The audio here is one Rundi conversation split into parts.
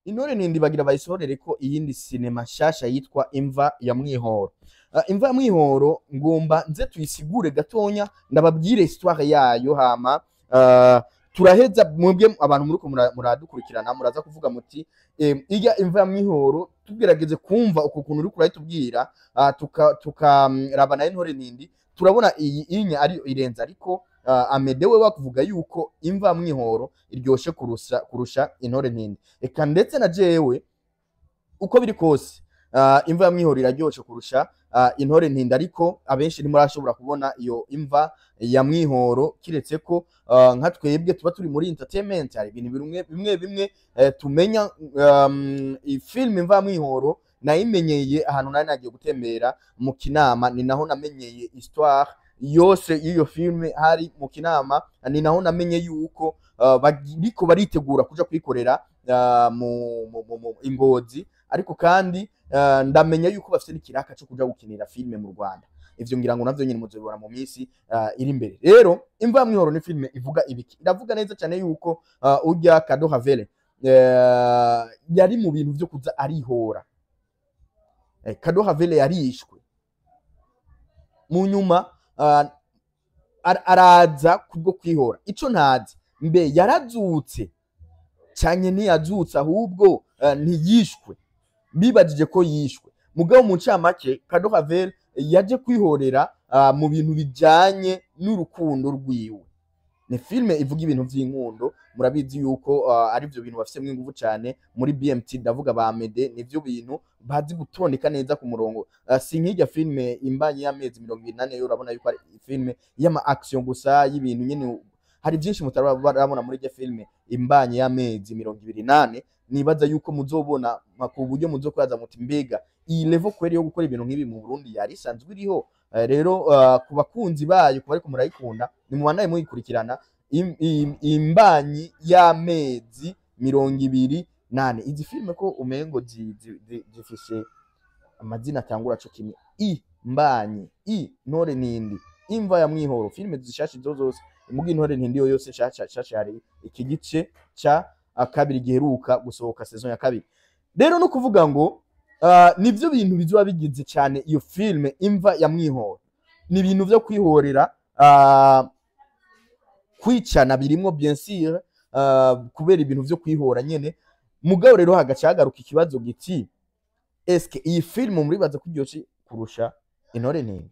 intore ntindi bagira bayisohorere ko iyindi sinema nshasha yitwa imva ya mwihoro uh, imva ya mwihoro ngomba nze tuyisigure gatonya ndababwire histoire yayo hama uh, turaheza mwebwe abantu muriko mura- muradukurikirana muraza kuvuga muti eh, irya imva ya mwihoro tugerageze kumva uko kuntu uriko urayitubwira uh, tukaraba tuka, mm, raba nayo intore ntindi turabona iyi inya ari irenze ariko uh, amede we bakuvuga yuko imva ya mwihoro iryoshe kurusha kurusha intore ntindi eka ndetse na jewe uko biri kose uh, imva ya mwihoro iraryoshe kurusha uh, intore ntinda ariko abenshi ntimurashobora kubona iyo imva ya mwihoro kiretse ko uh, nka twebwe tuba turi muri entertainment hari ibintu bimwe bimwe bimwe eh, tumenya um, film imva ya mwihoro nayimenyeye ahantu nari nagiye gutembera mu kinama ni naho namenyeye histoire yose y'iyo filme hari mu kinama ni naho namenye yuko uh, bariko baritegura kuja kuyikorera uh, mu, mu, mu, mu ingozi ariko kandi uh, ndamenya yuko bafite n'ikiraka cyo kuja gukinira filme mu Rwanda ivyo ngira ngo navyo nyine muzobibona mu minsi uh, iri imbere rero imva ya mwihoro ni filme ivuga ibiki iravuga neza cyane yuko uh, urya Kado Havele uh, yari mu bintu vyo kuza arihora eh, Kado Havele yarishwe mu nyuma uh, ar- araza kubwo kwihora ico ntazi mbe yarazutse cyane ntiyazutse ahubwo uh, ntiyishwe bibajije ko yishwe mugabo mu ncamake Kado Havel yaje kwihorera uh, mu bintu bijanye n'urukundo rwiwe ni filme ivuga ibintu vy'inkundo murabizi yuko uh, ari byo bintu bafise ingufu cyane muri BMT ndavuga ba Mede nivyo bintu bazi gutondeka neza ku murongo uh, si nk'irya filme imbanye y'amezi mirongo ibiri nane yo urabona yuko ari filme y'ama action gusa y'ibintu nyene hari byinshi mutarabona muri irya filme imbanye y'amezi mirongo ibiri nane nibaza yuko muzobona ma- ku buryo muzokwaza muti mbega iyi level kweri yo gukora ibintu nk'ibi mu Burundi yari isanzwe iriho Eh, rero uh, ku bakunzi bayo ku bariko murayikunda nimubanaye muyikurikirana im- im- imbanyi y'amezi mirongo ibiri nane izi filme ko umengo zi- zi- zi- zifise amazina atangura co kimwe i mbanyi i ntore nindi imva ya mwihoro filme zishasha izo zose imuga intore ntindi yo yose shasha shasha hari iki gice ca ah, kabiri giheruka gusohoka saison ya kabiri rero no kuvuga ngo uh, nivyo bintu bizoba bigize cyane iyo filme imva ya mwihoro ni ibintu vyo kwihorera uh, kwicana birimwo bien sûr uh, kubera ibintu vyo kwihora nyene mugabo rero hagaca hagaruka ikibazo giti eske iyi filme muribaza ko iryoshe kurusha intore ntindi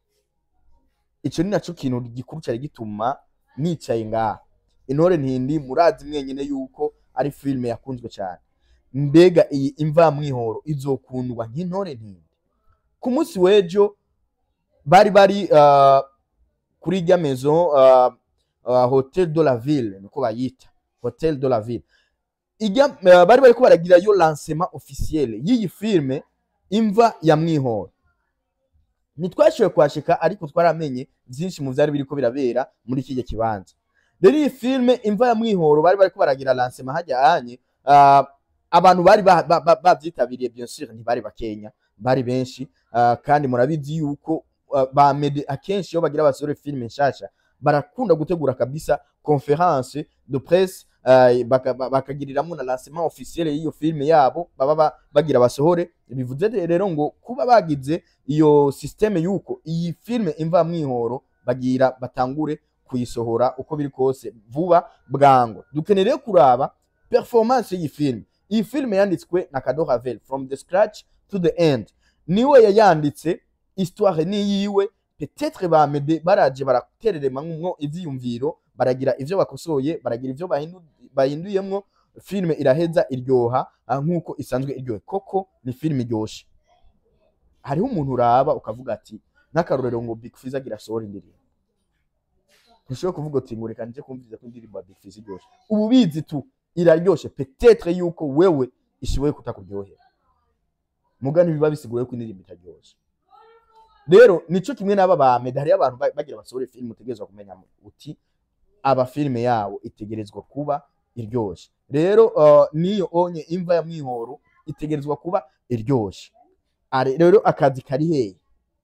ico ni naco kintu gikuru cyari gituma nicaye ngaha intore ntindi murazi mwenyene yuko ari filme yakunzwe cyane mbega iyi imva mwihoro izokundwa nk'intore ntindi ku munsi w'ejo bari bari uh, kuri irya maison uh, uh, hotel de la ville niko bayita hotel de la ville irya uh, bari bariko baragira yo lancement officiel y'iyi filme imva ya mwihoro ntitwashoboye kuhashika ariko twaramenye byinshi mu vyari biriko birabera muri kijya kibanza rero iyi filme imva ya mwihoro bari bariko baragira lancement hajya anye uh, abantu bari ba- ba- ba- bavyitabiriye bien sûr ntibari bakenya bari benshi uh, kandi murabizi yuko uh, ba mede akenshi iyo bagira basore filme nshasha barakunda gutegura kabisa conference de presse uh, baka- ba- bakagiriramwo na lancement officiel y'iyo filme yabo baba ba- bagira basohore bivuze rero ngo kuba bagize iyo systeme yuko iyi filme imva mwihoro bagira batangure kuyisohora uko biri kose vuba bwango dukeneye kuraba performance y'iyi filme iyi filme yanditswe na Kado Havel from the scratch to the end niwe yayanditse histoire ni yiwe peut-être ba Mede baraje baratereremamwo ivyiyumviro baragira ivyo bakosoye baragira ivyo bahindu, bahinduyemwo filme iraheza iryoha ah, nkuko isanzwe iryohe koko ni filme iryoshe hariho umuntu uraba ukavuga ati nk'akarorero ngo Big Fizz agira sohora indirimbo ntushobora kuvuga uti ngo reka nje kumviriza ko indirimbo ya Big Fizz iryoshe ubu ubizi tu iraryoshe peut-être yuko wewe ishoboye kutakuryohera muga ntibiba bisigura ko indirimbo itaryoshe rero nico kimwe n'aba ba Mede hariyo abantu ba- bagira basohore filime utegerezwa kumenya uti aba filime yabo itegerezwa kuba iryoshe rero uh, niyo onye imva ya mwihoro itegerezwa kuba iryoshe Are- rero akazi kari hehe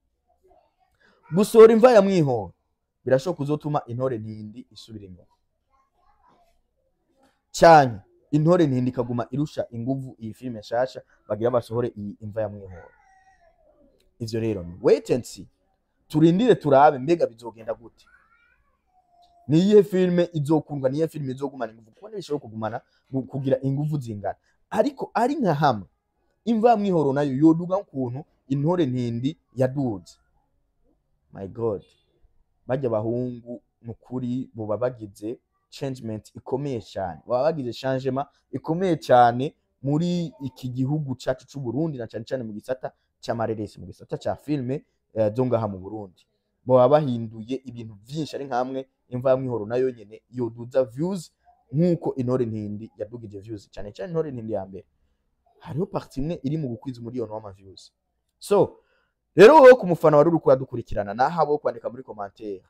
gusohora imva ya mwihoro birashobora kuzotuma intore ntindi isubira inyuma cyane intore ntindi ikaguma irusha inguvu iyi filime nshasha bagira basohore iyi imva ya mwihoro ivyo rero ni wait and see turindire turabe mbega bizogenda gute ni iyihe filime izokundwa niyihe filime izogumana inguvu kuko ntibishobora kugumana gu- kugira inguvu zingana ariko ari nka hamwe imva ya mwihoro nayo yoduga nk'ukuntu intore ntindi yaduze my god bajya abahungu nukuri boba bagize changement ikomeye cyane baba bagize changement ikomeye cyane muri iki gihugu cyacu cy'u Burundi na cyane cyane mu gisata cy'amareresi mu gisata cya filme eh, zo ngaha mu Burundi baba bahinduye ibintu byinshi ari nkamwe imva ya mwihoro nayo nyene yoduza views nk'uko intore ntindi yadugije views cyane cyane intore ntindi ya mbere hariho parti imwe iri mu gukwiza umuriyoni w'ama views so rero wowe ku mufana wari uri kuradukurikirana naho abo kwandika muri commentaire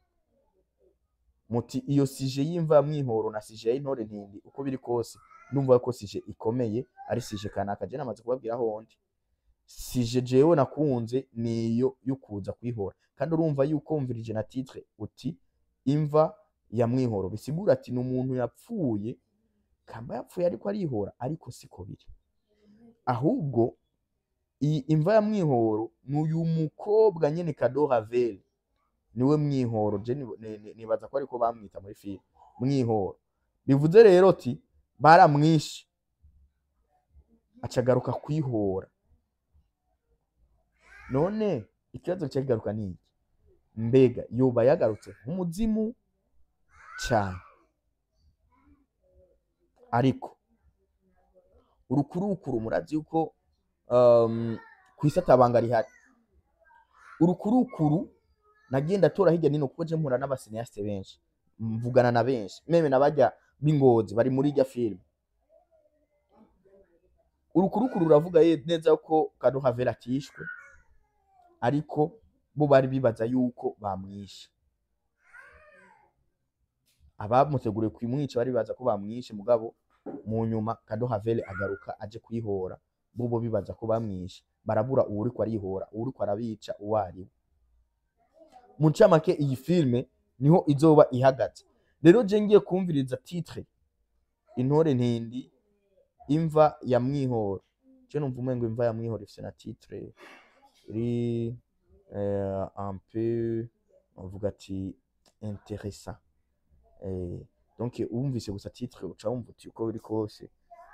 muti iyo sije y'imva ya mwihoro na sije y'intore ntindi uko biri kose ndumva ko sije ikomeye ari sije kanaka je namaze kubabwira hondi sije jewe nakunze niyo yo kuza kwihora kandi urumva yuko wumvirije na titre uti imva ya mwihoro bisigura ati ni umuntu yapfuye kamba yapfuye ariko arihora ariko siko biri ahubwo iyi imva ya mwihoro ni uyu mukobwa nyene Kado Ravel niwe mwihoro je ni- ni- ni- nibaza ko ariko bamwita muri filime mwihoro bivuze rero ati baramwishe acagaruka kwihora none ikibazo cyakigaruka ni iki mbega yoba yagarutse nk'umuzimu cyane ariko urukurukuru murazi yuko um, ku isi atabanga rihari urukurukuru nagenda tora hirya nino kuko je mpura n'abasineyasite benshi mvugana na benshi meme nabajya b'ingozi bari muri irya filime urukurukuru ruravuga ye- neza ko Kado Havera atishwe ariko bo bari bibaza yuko bamwishe abamuteguriye kumwica bari bibaza ko bamwishe mugabo mu nyuma Kado Havele agaruka aje kwihora bo bo bibaza ko bamwishe barabura uwuriko arihora uwuriko arabica uwo ari we mu ncamake iyi filime niho izoba ihagaze rero je ngiye kumviriza titre intore ntindi imva ya mwihoro je numva umengo imva ya mwihoro ifise na titre iri eh, un peu uvuga ati intéressant eh, donc wumvise gusa titre uca wumva uti uko biri kose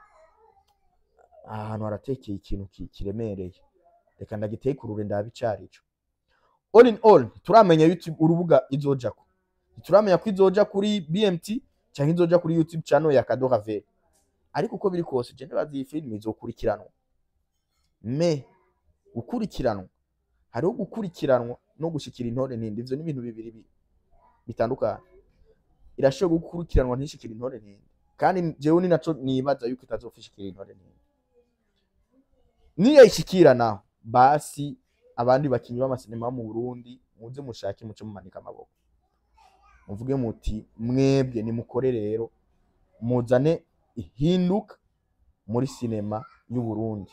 ahantu haratekeye ikintu ki- kiremereye reka ndagitekurure ndabe icarico all in all turamenya youtube urubuga izojako turamenya ko izoja kuri bmt canke izoja kuri youtube channel ya Kado Ravel ariko uko biri kose je ndabaza iyi filime izokurikiranwa me gukurikiranwa hariho gukurikiranwa no gushikira intore ntindi ivyo ni ibintu bibiri bi- bitandukanye irashobora gukurikiranwa ntishikira intore ntindi kandi jewe ni naco nibaza yuko itazofishikira intore ntindi niyo ishikira naho basi abandi bakinyi b'amasinema yo mu Burundi muze mushake muce mumanika amaboko muvuge muti mwebwe nimukore rero muzane ihinduka muri sinema y'u Burundi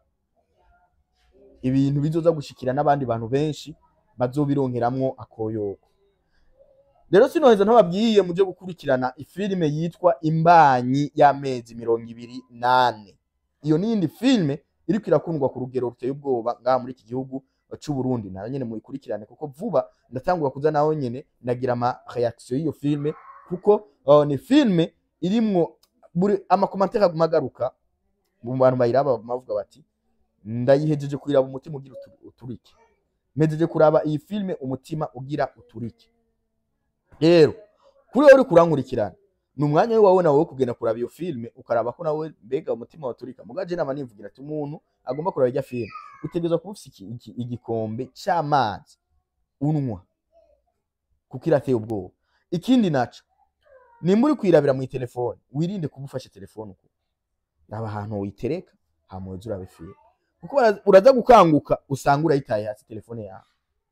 ibintu bizoza gushikira n'abandi bantu benshi bazobironkeramwo akoyoko rero sinoheza ntababwiye muje gukurikirana ifilime yitwa imbanyi y'amezi mirongo ibiri nane iyo niyindi filime iriko irakundwa ku rugero ruteye ubwoba ngaha muri iki gihugu c'u Burundi nayo nyene muyikurikirane kuko vuba ndatangura kuza naho nyene nagira ama reaction y'iyo filime kuko uh, ni filime irimwo buri amakomantere aguma agaruka mu bantu bayiraba bavuga bati ndayihejeje kuyiraba umutima ugira utu- uturike mpejeje kuraba iyi filime umutima ugira uturike rero kuri wowe uriko urankurikirana ni umwanya wawe nawe wo kugenda kuraba iyo filime ukaraba ko nawe mbega umutima waturika mugaje nama nivugira ati umuntu agomba kuraba irya filime utegerezwa kuba ufise iki- iki- igikombe c'amazi unwa kuko irateye ubwoba ikindi naco nimba uri kwirabira mu telefone wirinde kuba ufashe telefone uko raba ahantu uyitereka hama uze urabe filime kuko ura- uraza gukanguka usanga urayitaye hasi telefone yawe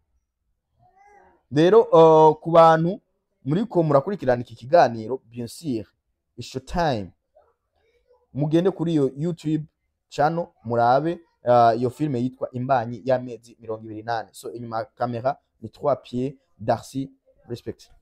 rero uh, ku bantu muriko murakurikirana iki kiganiro bien sûr isho time mugende kuri iyo youtube channel murabe uh, iyo filime yitwa imbanyi y'amezi mirongo ibiri nane so inyuma ya kamera ni trois pieds darcy respect